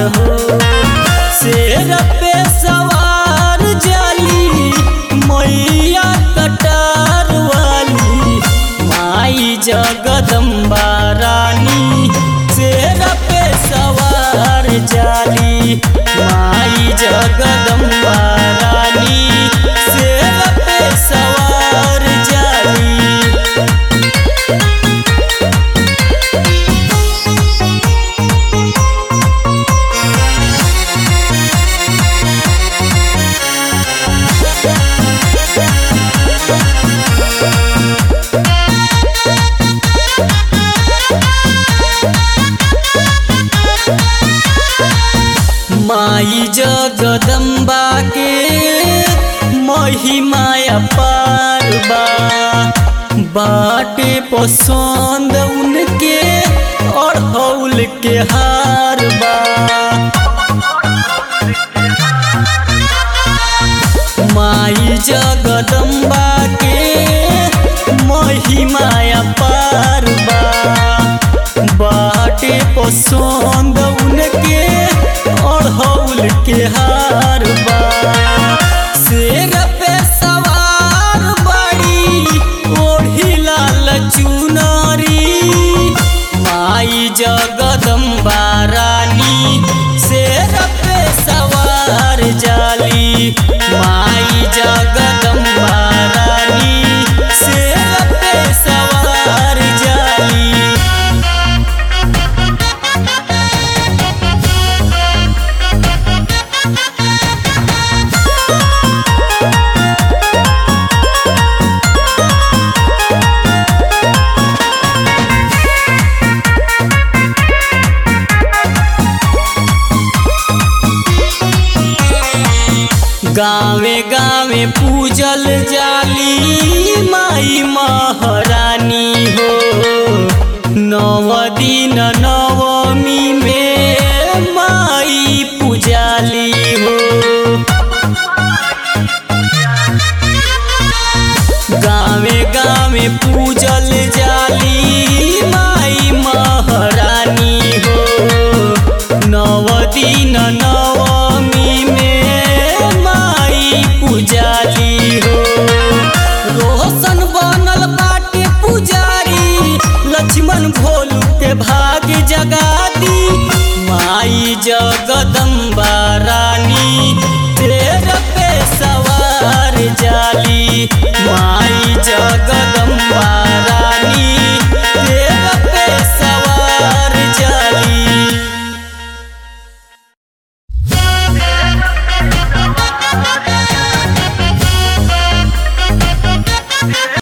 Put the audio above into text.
हो शेर पे सवार जाली मैया कटार वाली माई जगदम्बा रानी शेर पे सवार जाली माई जगदम्बा रानी शेर पे सवार जाली माई जगदम्बा के महिमाया पार बा बाटे पसंद उनके और हौल के हार बा माई जगदम्बा के महिमाया पार बा बाटे पसंद उनके और हौल के हार बा शेर पे सवार बड़ी ओढ़ी लाल चुनरी माई जगदम्बा रानी शेर पे सवार जाली माई जगदम्बा रानी शेर पे सवार जाली गावे गावे पूजल जाली माई महारानी हो नव दिन नवमी में माई पूजाली हो गावे गावे पूजल जाली माई महारानी हो नव दिन नवमी में माई पूजाली हो रोशन बनल बाटे पुजारी लक्ष्मण भोलू के भाग जगादी माई जगदम्बा रानी तेर पे सवार जाली माँ